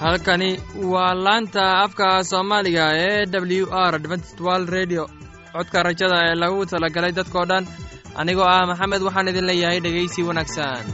halkani waa laanta afka soomaaliga ee w r dventstwal redio codka rajada ee lagu talagalay dadkoo dhan anigoo ah maxamed waxaan idin leeyahay dhegaysi wanaagsan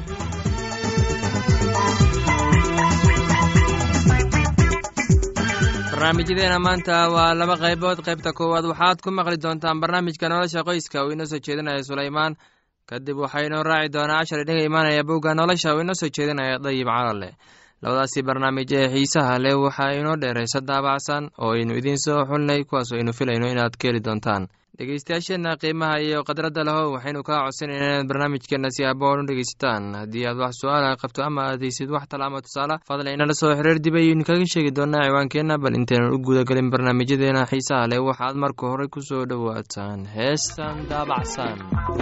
barnaamijyadeena maanta waa laba qaybood qaybta koowaad waxaad ku maqli doontaan barnaamijka nolosha qoyska uu inoo soo jeedinaya sulaymaan kadib waxaa inoo raaci doonaa cashar idinga imaanaya bowga nolosha uu inoo soo jeedinaya dayib calale labadaasi barnaamij ee xiisaha leh waxaa inoo dheeraysa daabacsan oo aynu idiin soo xulnay kuwaasoo aynu filayno inaad ka heli doontaan dhegeystayaasheenna qiimaha iyo khadradda leho waxaynu kaa codsanayna inaad barnaamijkeenna si aboon u dhegeysataan haddii aad wax su-aala qabto ama aadaysid wax talaama tusaale fadlan inala soo xiriir dib ayaynu kaga sheegi doonaa ciwaankeenna bal intaynan u gudagelin barnaamijyadeena xiisaha leh waxaad marka hore ku soo dhowaataan heestan daabacsan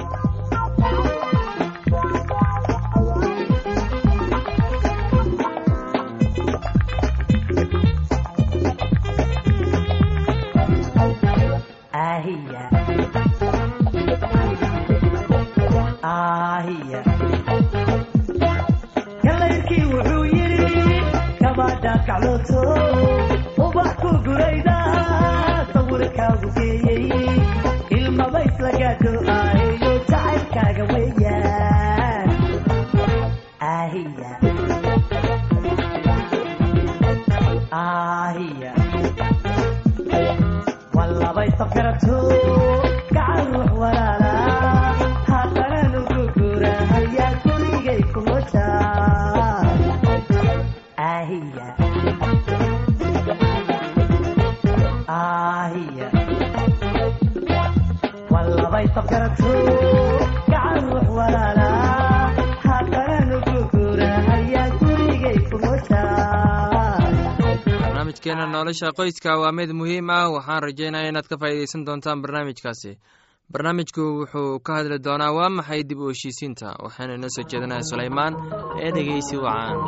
kalayrkii wuxuu yidhi kabaadha kaclooto ubax ku gurayda sawirkaagu geeyey ilmaba isla gaadho ahiyo jacaylkaaga weeyaan ahiya ahiya wallabay safkarato gacan ruux walaala haddana nugu gura hayaa gurigay kumoja ahiya ahiya wallabay safkarato gacan ruux walaala haddana nugu gura hayaa gurigay kumoja barnaamijkeena nolosha qoyska waa mid muhiim ah waxaan rajeynaya inaad ka faa'iidaysan doontaan barnaamijkaasi barnaamijku wuxuu ka hadli doonaa waa maxay dib u heshiisiinta waxaana inoo soo jeedinaya sulaymaan ee dhegeysi wacaan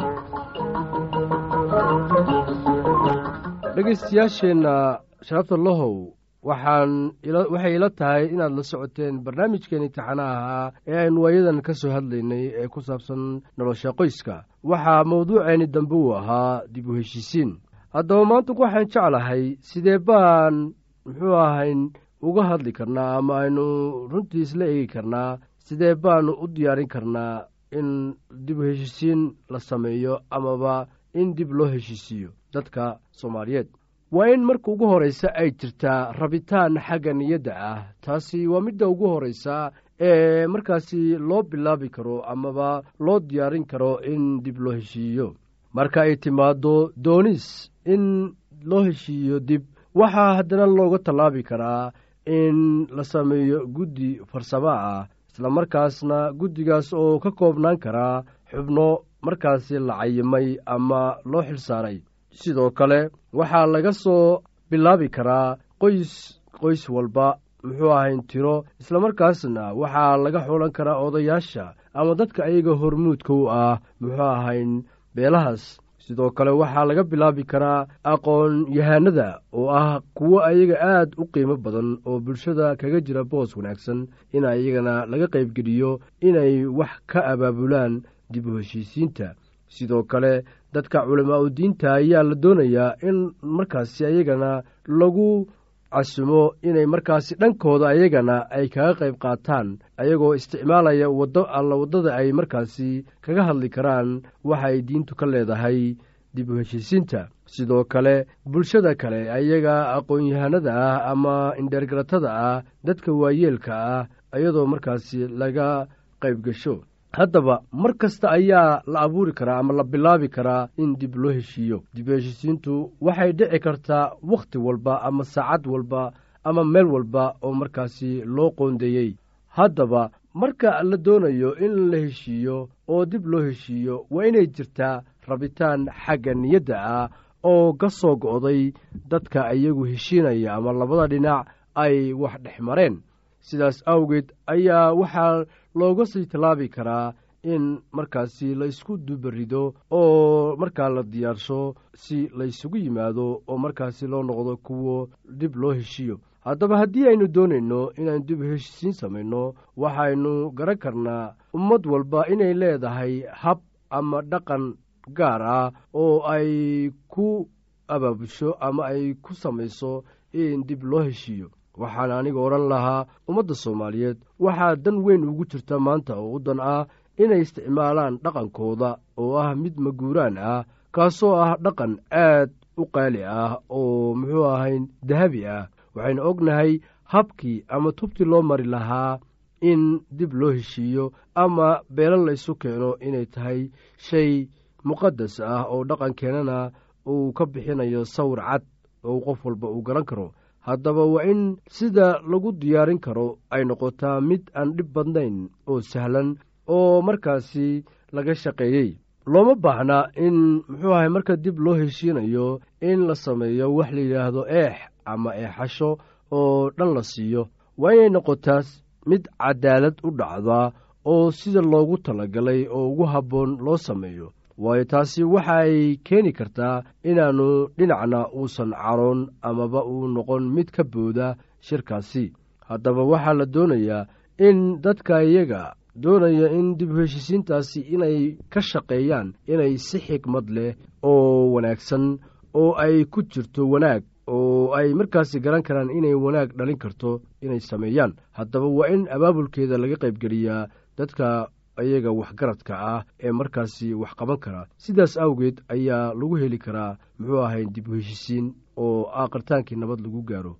dhegaystayaasheenna sharafta lahow waxaan waxay ila tahay inaad la socoteen barnaamijkeen imtixaanaha ahaa ee aynu waayadan ka soo hadlaynay ee ku saabsan nolosha qoyska waxaa mawduuceeni dambe uu ahaa dib u heshiisiin haddaba maanta waxaan jeclahay sidee baan muxuu ahayn uga hadli karnaa ama aynu runtii isla eegi karnaa sidee baanu u diyaarin karnaa in dib u heshiisiin la sameeyo amaba in dib loo heshiisiiyo dadka soomaaliyeed waa in marka ugu horraysa ay jirtaa rabitaan xagga niyadda ah taasi waa midda ugu horraysa ee markaasi loo bilaabi karo amaba loo diyaarin karo in dib loo heshiiyo marka ay timaaddo doonis in loo heshiiyo dib waxaa haddana looga tallaabi karaa in la sameeyo guddi farsamo ah islamarkaasna guddigaas oo ka koobnaan karaa xubno markaasi la cayimay ama loo xilsaaray sidoo kale waxaa laga soo bilaabi karaa qoys qoys walba muxuu ahayn tiro islamarkaasna waxaa laga xulan karaa odayaasha ama dadka ayaga hormuudka u ah muxuu ahayn beelahaas sidoo kale waxaa laga bilaabi karaa aqoon yahanada oo ah kuwo ayaga aad u qiimo badan oo bulshada kaga jira boos wanaagsan in iyagana laga qaybgeliyo inay wax ka abaabulaan dib u heshiisiinta sidoo kale dadka culamaa u diinta ayaa la doonayaa in markaasi ayagana lagu casumo inay markaasi dhankooda ayagana ay kaga qayb qaataan ayagoo isticmaalaya waddo alla waddada ay markaasi kaga hadli karaan waxa ay diintu ka leedahay dib u heshiisiinta sidoo kale bulshada kale ayaga aqoon-yahanada ah ama indheergaratada ah dadka waayeelka ah iyadoo markaasi laga qayb gasho haddaba mar kasta ayaa la abuuri karaa ama la bilaabi karaa in dib loo heshiiyo dib u heshiisiintu waxay dhici kartaa wakhti walba ama saacad walba ama meel walba oo markaasi loo qoondeeyey haddaba marka la doonayo in la heshiiyo oo dib loo heshiiyo waa inay jirtaa rabitaan xagga niyadda ah oo ka soo go'day dadka iyagu heshiinaya ama labada dhinac ay wax dhex mareen sidaas awgeed ayaa waxaa looga sii tallaabi karaa in markaasi laysku dubarido oo markaa la diyaarsho si laysugu yimaado oo markaasi loo noqdo kuwo dib loo heshiiyo haddaba haddii aynu doonayno inaynu dib heshiisiin samayno waxaynu garan karnaa ummad walba inay leedahay hab ama dhaqan gaar ah oo ay ku abaabusho ama ay ku samayso in dib loo heshiiyo waxaan aniga odhan lahaa ummadda soomaaliyeed waxaa dan weyn ugu jirta maanta oo u dan ah inay isticmaalaan dhaqankooda oo ah mid maguuraan ah kaasoo ah dhaqan aad u qaali ah oo muxuu ahayn dahabi ah waxaynu ognahay habkii ama tubtii loo mari lahaa in dib loo heshiiyo ama beelo laysu keeno inay tahay shay muqadas ah oo dhaqankeenana uu ka bixinayo sawir cad oo qof walba uu garan karo haddaba waa in sida lagu diyaarin karo ay noqotaa mid aan dhib badnayn oo sahlan oo markaasi laga shaqeeyey looma baahna in muxuu ahay marka dib loo heshiinayo in la sameeyo wax la yidhaahdo eex ama eexasho oo dhan la siiyo waa inay noqotaas mid cadaalad u dhacda oo sida loogu talagalay oo ugu habboon loo sameeyo waayo taasi waxa ay keeni kartaa inaannu dhinacna uusan caroon amaba uu noqon mid ka booda shirkaasi haddaba waxaa la doonayaa in dadka iyaga doonaya in dib u heshisiintaasi inay ka shaqeeyaan inay si xikmad leh oo wanaagsan oo ay ku jirto wanaag oo ay markaasi garan karaan inay wanaag dhalin karto inay sameeyaan haddaba waa in abaabulkeeda laga qaybgeliyaa dadka iyaga waxgaradka ah ee markaasi wax qaban kara sidaas awgeed ayaa lagu heli karaa muxuu ahay dib u heshisiin oo aakhritaankii nabad lagu gaaro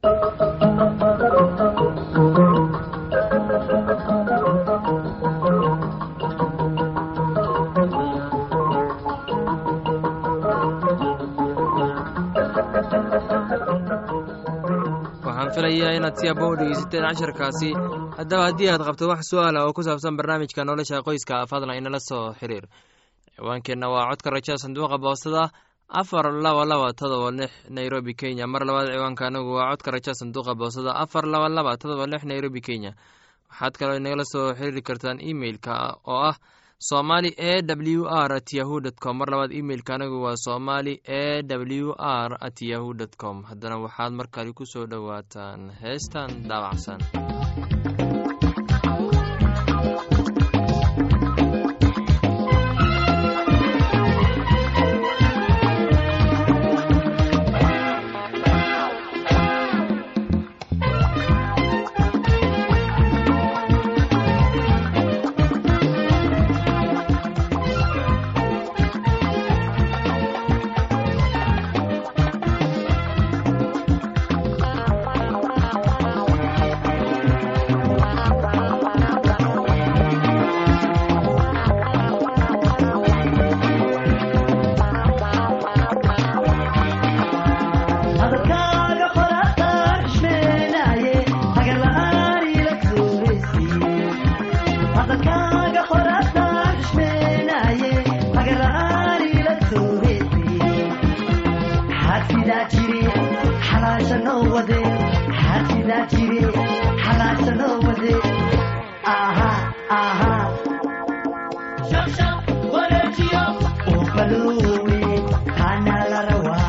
waxaan filayaa inaad si abba u dhegeysateen casharkaasi haddaba haddii aad qabto wax su-aala oo ku saabsan barnaamijka nolosha qoyska fadlan inala soo xiriir ciwaankeenna waa codka rajada sanduuqa boostada afar laba laba todoba lix nairobi kenya mar labaad ciwaanka anagu waa codka rajada sanduuqa boostada afar laba laba todoba lix nairobi kenya waxaad kaloo inagala soo xiriiri kartaan emeilka oo ah somali e w r at yahu dt com mar labaad imeilka anagu waa somali e w r at yahu dt com haddana waxaad markale ku soo dhowaataan heestan daabacsan hadalkaaga qoraataan xushmeenaaye hagarla'aan ila tuuraysiiye hadalkaaga qoraataan xushmeenaaye hagarla'aan ila tuuraysiiye xaasidaa jire xalaasha noo wade xaasidaa jire xalaasha noo wade aha aha oo baloowe kaana la rawaa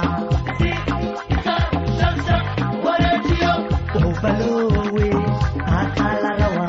Ubalowe, akalarawa.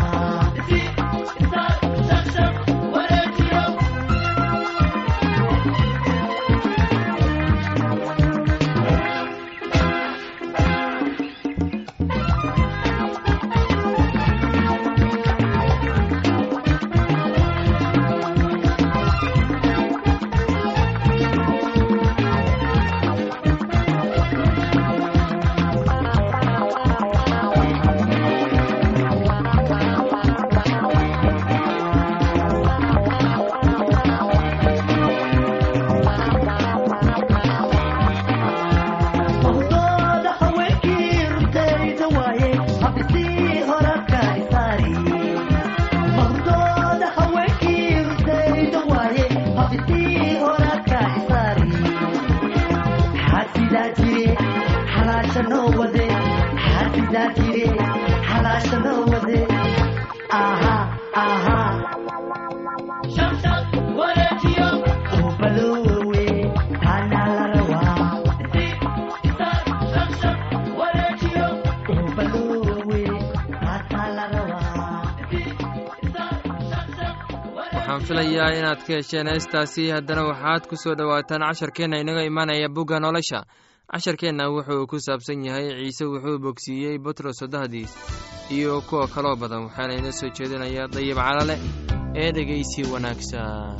Mawdooda haweenkii runtayda waaye, habisii horadka isaari. Mawdooda haweenkii runtayda waaye, habisii horadka isaari. Xaasidaa jire, xalaasha noo wade. Xaasidaa jire, xalaasha noo wade. Aha, aha. Ubalowe, kana la rawaa. Ubalowe, kana la rawaa. waxaan waxaan filayaa inaad ka hesheen heestaasi haddana waxaad ku soo dhowaataan casharkeenna inaga imaanaya bugga nolosha casharkeenna wuxuu ku saabsan yahay ciise wuxuu bogsiiyey butros soddahdiis iyo kuwa kaloo badan waxaana inoo soo jeedinaya dayib calale ee dhegaysi wanaagsan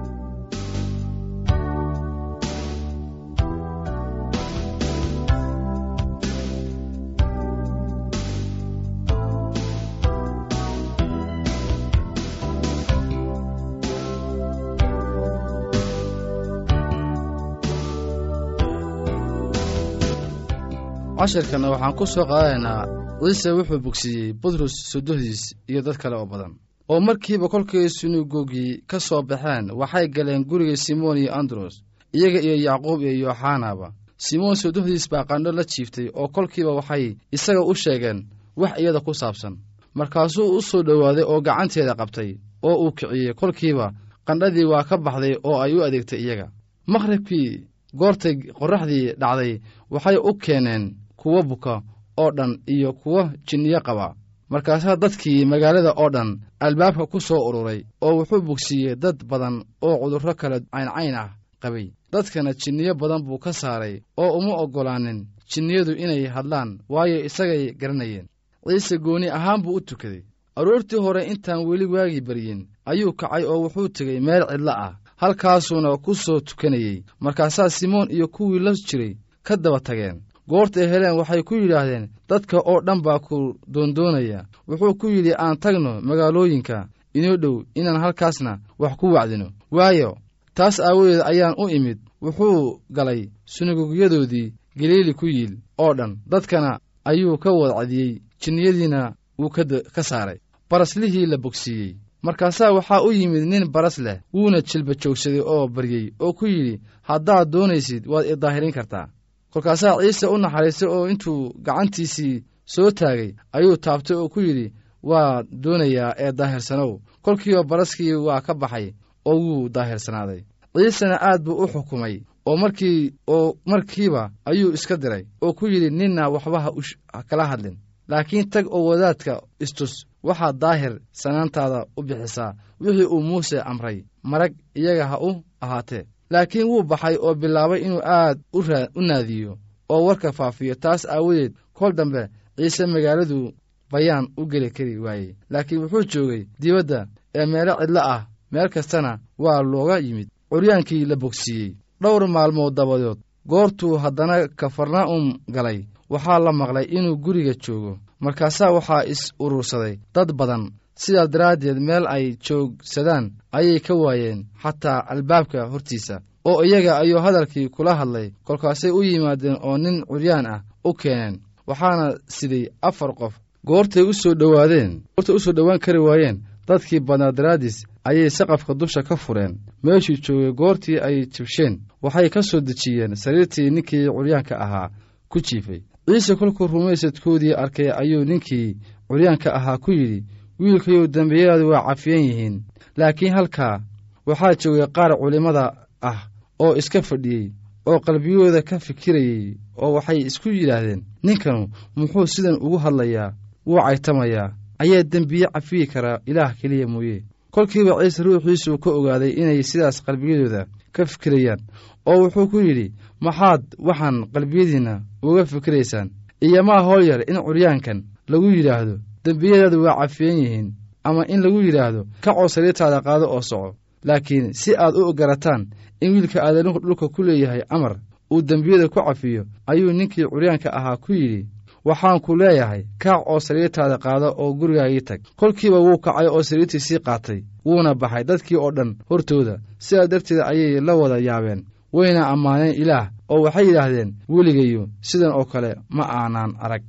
cashirkanna waxaan ku soo qaadanaynaa ciise wuxuu bogsiiyey butros sodohdiis iyo dad kale oo badan oo markiiba kolkay sunagoogii ka soo baxeen waxay galeen guriga simoon iyo andros iyaga iyo yacquub iyo yooxanaba simoon sodohdiis baa qandho la jiiftay oo kolkiiba waxay isaga u sheegeen wax iyada ku saabsan markaasuu u soo dhowaaday oo gacanteeda qabtay oo uu kiciyey kolkiiba qandhadii waa ka baxday oo ay u adeegtay iyaga maqhribkii goortay qorraxdii dhacday waxay u keeneen kuwo buka oo dhan iyo kuwo jinniyo qaba markaasaa dadkii magaalada oo dhan albaabka ku soo ururay oo wuxuu bogsiiyey dad badan oo cudurro kale cayncayn ah qabay dadkana jinniyo badan buu ka saaray oo uma oggolaanin jinniyadu inay hadlaan waayo isagay garanayeen ciise gooni ahaan buu u tukaday aroortii hore intaan weli waagii baryin ayuu kacay oo wuxuu tegey meel cidlo ah halkaasuuna ku soo tukanayey markaasaa simoon iyo kuwii la jiray ka daba tageen goortay heleen waxay ku yidhaahdeen dadka oo dhan baa ku doondoonaya wuxuu ku yidhi aan tagno magaalooyinka inoo dhow inaan halkaasna wax ku wacdino waayo taas aawadeed ayaan u imid wuxuu galay sunagoogyadoodii galiili ku yiil oo dhan dadkana ayuu ka wadcadiyey jinniyadiina wuu ka saaray baraslihii la bogsiiyey markaasaa waxaa u yimid nin baras leh wuuna jilba joogsaday oo baryey oo ku yidhi haddaad doonaysid waad i daahirin kartaa kolkaasaa ciise u naxariistay oo intuu gacantiisii soo taagay ayuu taabtay oo ku yidhi waa doonayaa ee daahirsanow kolkiiba baraskii waa ka baxay oo wuu daahirsanaaday ciisena aad buu u xukumay oo markii oo markiiba ayuu iska diray oo ku yidhi ninna waxba ha kala hadlin laakiin tag oo wadaadka istus waxaad daahir sanaantaada u bixisaa wixii uu muuse amray marag iyaga ha u ahaatee laakiin wuu baxay oo bilaabay inuu aad u naadiyo oo warka faafiyo taas aawadeed kol dambe ciise magaaladu bayaan u geli kari waayey laakiin wuxuu joogay dibadda ee meelo cidlo ah meel kastana waa looga yimid curyaankii la bogsiiyey dhowr maalmood dabadood goortuu haddana kafarnaa'um galay waxaa la maqlay inuu guriga joogo markaasaa waxaa is urursaday dad badan sidaas daraaddeed meel ay joogsadaan ayay ka waayeen xataa albaabka hortiisa oo iyaga ayuu hadalkii kula hadlay kolkaasay u yimaadeen oo nin curyaan ah u keeneen waxaana siday afar qof goortay u soo dhowaadeen goortay u soo dhowaan kari waayeen dadkii badnaa daraaddiis ayay saqafka dusha ka fureen meeshuu joogay goortii ay jibsheen waxay ka soo dejiyeen sariirtii ninkii curyaanka ahaa ku jiifay ciise kolkuu rumaysadkoodii arkay ayuu ninkii curyaanka ahaa ku yidhi wiilkayow dembiyadaadu waa cafiyan yihiin laakiin halkaa waxaa joogay qaar culimmada ah oo iska fadhiyey oo qalbiyooda ka fikirayey oo waxay isku yidhaahdeen ninkanu muxuu sidan ugu hadlayaa wuu caytamayaa ayaa dembiye cafiyi karaa ilaah keliya mooye kolkiiba ciise ruuxiisuu ka ogaaday inay sidaas qalbiyadooda ka fikirayaan oo wuxuu ku yidhi maxaad waxaan qalbiyadiinna uga fikiraysaan iyomaa howl yar in curyaankan lagu yidhaahdo dembiyadaadu waa cafiyan yihiin ama in lagu yidhaahdo kacoo sariirtaada qaado oo soco laakiin si aad u garataan in wiilka aadanuhu dhulka ku leeyahay amar uu dembiyada ku cafiyo ayuu ninkii curyaanka ahaa ku yidhi waxaan ku leeyahay kaac oo sariirtaada qaado oo gurigaagii tag kolkiiba wuu kacay oo sariirtiisii qaatay wuuna baxay dadkii oo dhan hortooda sidaa darteed ayay la wada yaabeen wayna ammaaneen ilaah oo waxay yidhaahdeen weligayo sidan oo kale ma aanaan arag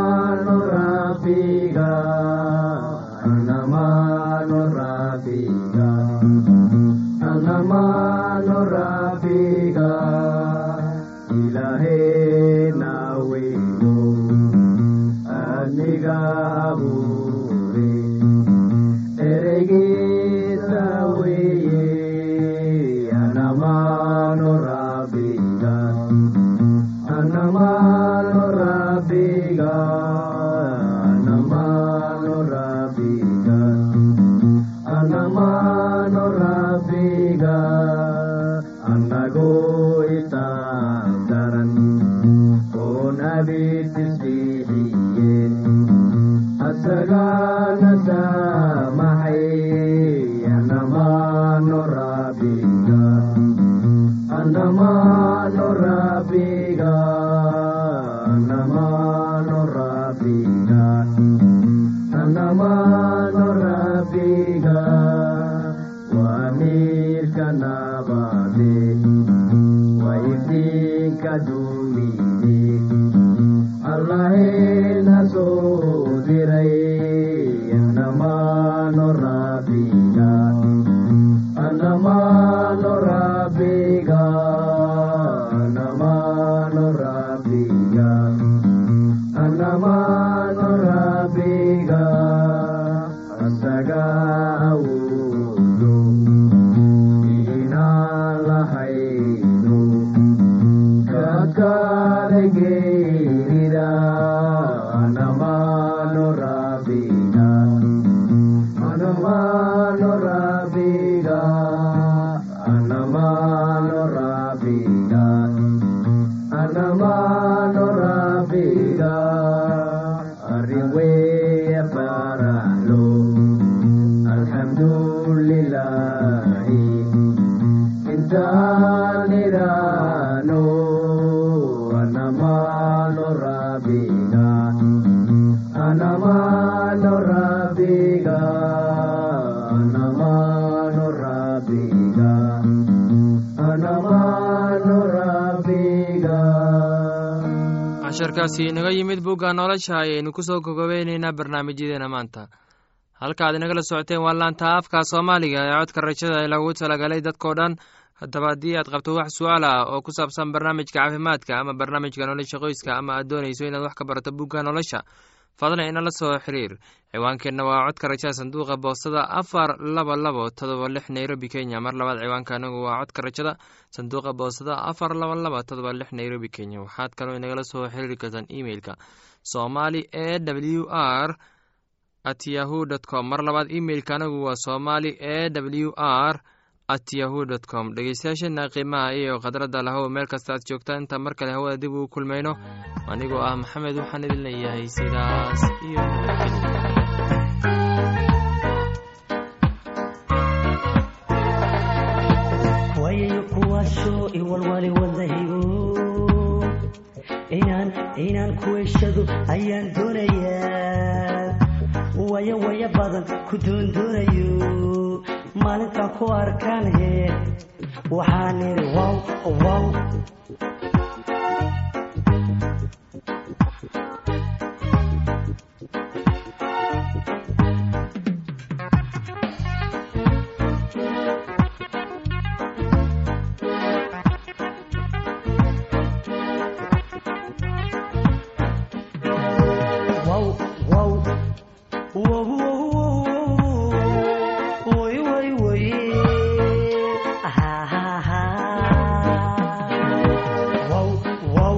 anamano rabbiga anamano rabbiga anamano rabbiga ilahena weyo aniga abuure eregiisa weye anamano rabbiga anamano rabbiga anamano rabbiga anamano rabbiga annago itaandaran oon abidisbixiye asagana saamaxay anamano rabbiga anamano rabbiga anamano rabbiga anamano rabbiga waa miirka nabade waa iftiinka dunide allahena soo diray anamano rabbiga anamano rabbiga anamano rabbiga anamano rabbiga asaga awoodo inaan lahayno kakale geerida anamano rabbiga anamano rabbiga anamano rabbiga anamano rabbiga arriwee baralo alhamdulillahi intaanirano anamano rabbiga anamano rabbiga anamano rabbiga anamano rabbiga casharkaasi inaga yimid bugga nolosha ayaynu ku soo gogobeyneynaa barnaamijyadeena maanta halkaaad inagala socoteen waa laanta afka soomaaliga ee codka rajada ee lagu talagalay dadkao dhan haddaba haddii aad qabto wax su-aal ah oo ku saabsan barnaamijka caafimaadka ama barnaamijka nolosha qoyska ama aad doonayso inaad wax ka barato bugga nolosha fadlan inala soo xiriir ciwaankeenna waa codka rajada sanduuqa boostada afar laba labo todoba lix nairobi kenya mar labaad ciwaanka anagu waa codka rajada sanduuqa boostada afar laba laba todoba lix nairobi kenya waxaad kaloo inagala soo xiriiri kartaan emeilka somali e w r at yahu dt com mar labaad emeilka anagu waa somali e w r at yahu dt com dhegeystayaasheena qiimaha iyo khadradda lahow meel kasta aad joogtaan inta mar kale hawada dib ugu kulmayno anigoo ah maxamed waxaan idin leeyahay sidaas iyo nabadgelyo wayayo kuwaasoo iwalwali wadahigo inaan inaan kuweyshado ayaan doonayaa waya waya badan ku doondoonayo maalintaan ku arkaan he waxaan idhi wow wow wow wow wow way way way ha ha ha wow wow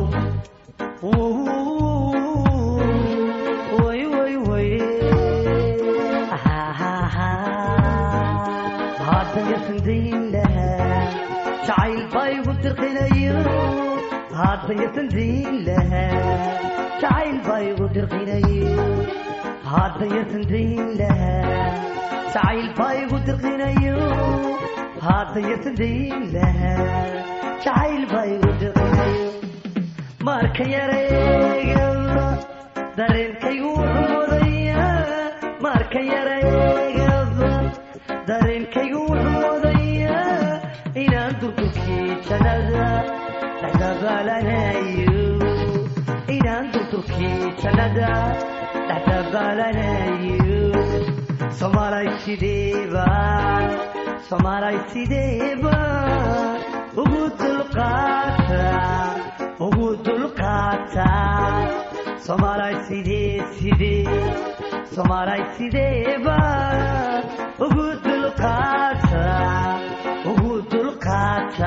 way way way ha ha ha haatan yasandayn lahaa jacayl baa igu dirqinayo haatan yasandayn lahaa jacayl baa igu dirqinayo haatan yasandayn lahaa jacayl baa igu dirqinayo haatan yasandayn lahaa jacayl baa igu dirqinayo marka yareegaba dareenkaygu wuxuu modayaa marka yareegaba dareenkaygu wuxuu modayaa inaan durdurkii jannada dhexdabaalanayo inaan durdurkii jannada dhexdabaalanayo soomaalay sideeba soomaalay sideeba ugu dulqaata ugu dulqaata soomaalay sidee sidee soomaalay sideeba ugu dulqaata ugu dulqaata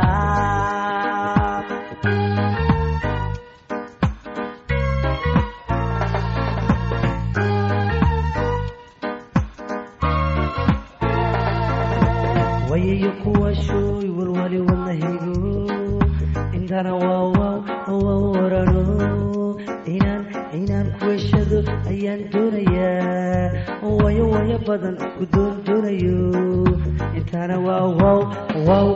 wayayo kuwa shooy walwali wadnahigo intana waawaw waaw warano inaan inaan kuweshado ayaan doonayaa wayo wayo badan ku doon doonayo intana waawaw waaw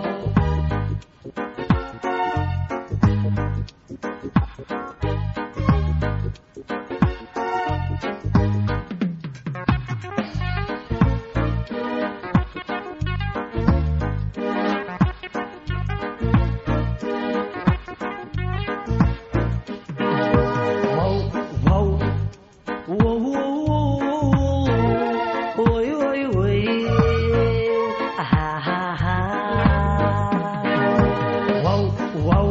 wow wow wow wow oy oy oy ha ha ha wow wow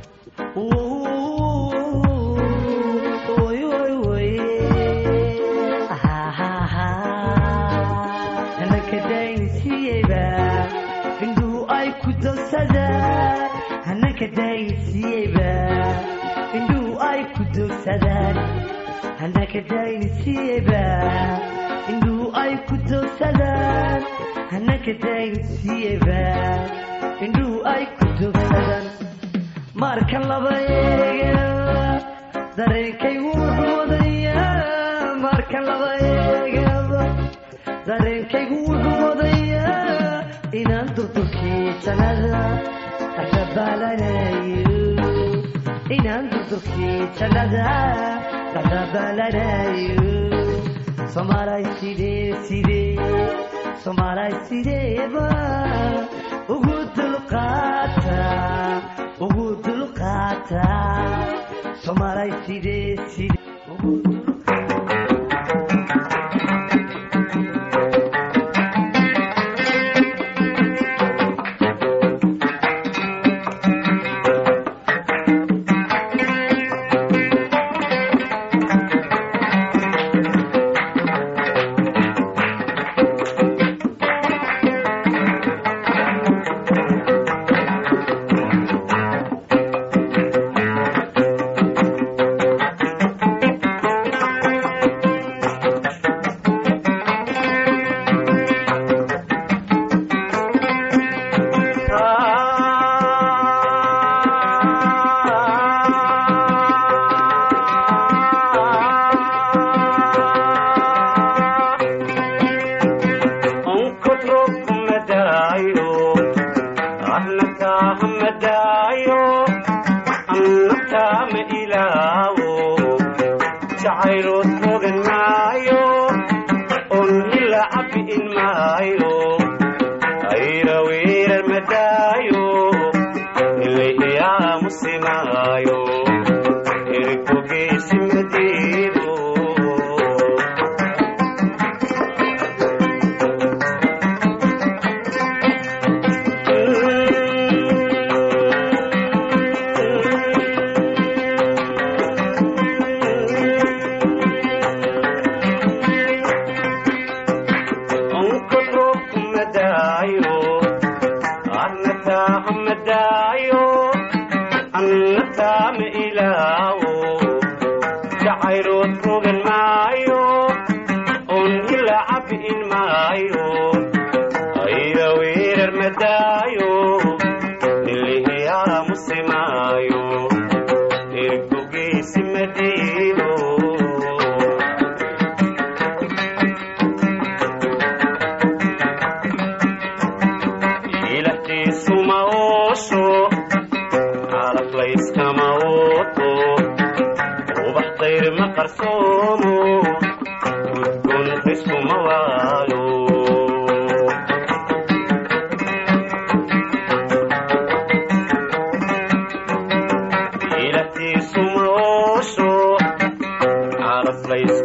oy oy oy ha ha ha hanaka daynsiiyeyba indhuhu ay ku dogsadaan hanaka daynsiiyeyba indhuhu ay ku dogsadaan hanaka daynsiiyeyba indhuhu ay ku dogsadaan hanaka daynsiiyeyba indhuhu ay ku dogsadaan marka laba eega dareenkaygu wuxuu wadayaa marka laba eegaba dareenkaygu wuxuu wadayaa inaan durdurkii jannada dhexdabaalanayo inaan durdurkii jannada dhexdabaalanayo soomaalay sidee sidee soomaalay sideeba ugu dulqaata ugu dulqaata soomaalay sidee sidee ugu dulqaata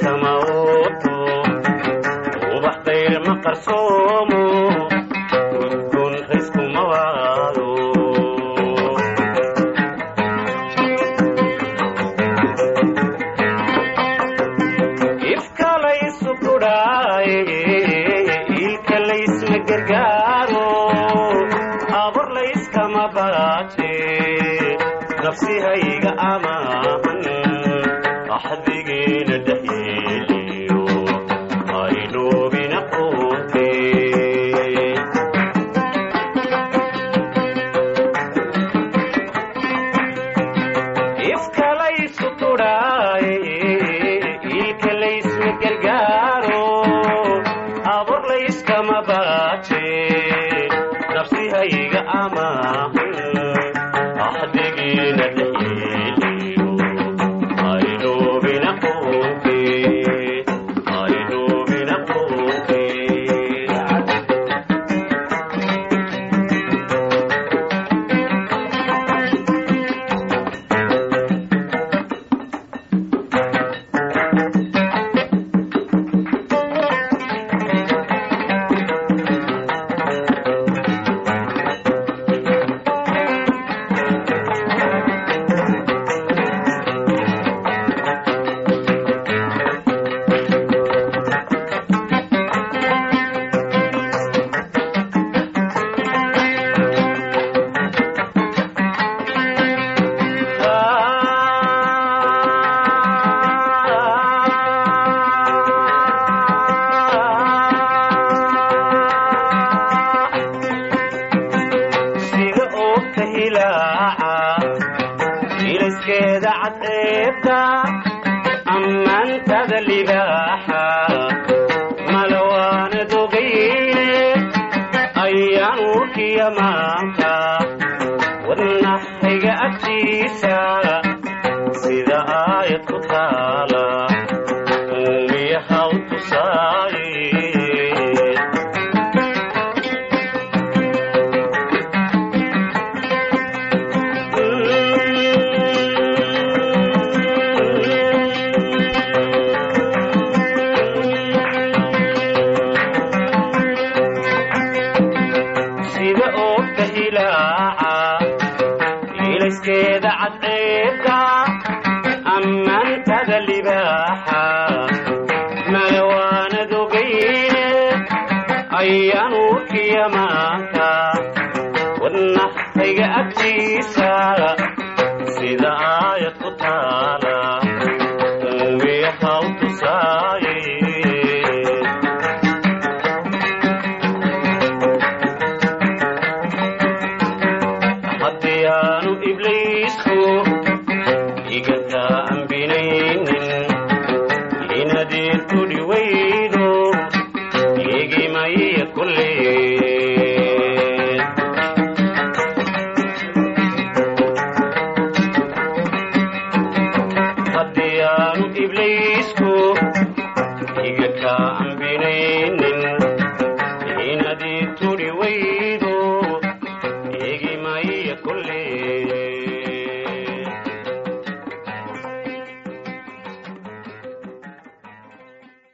kama ooto ubax dayr ma qarsoomo udgoon rayskuma waado ifka laysu kudhaaye ilka laysma gargaaro abor layskama baaje nafsihayga amaahan axdigeena dhexyeeliyo aynoobina quute ifka laysu tudhaaye ilka laysma gargaaro abor layskama baaje nafsihayga amaahan axdigiina dhexyeeliyo aynoobina quute aynoobina quute sida oogta hilaaca ilaskeeda cadceebta ammaantada libaaxa malawaana dogayne ayaan urkiya maanta wadnaxayga agtiisa sida aayad ku taala uumiyaha u tusaaye sida oogta hilaaca iilayskeeda cadceebka ammaantada libaaxa malawaana dogayne ayaan urkiya maanta wadnaxayga agtiisa sida aayad ku taala uumiyaha u tusaaye haddii aanu ibliisku iga taambinaynin inadeed ku dhiway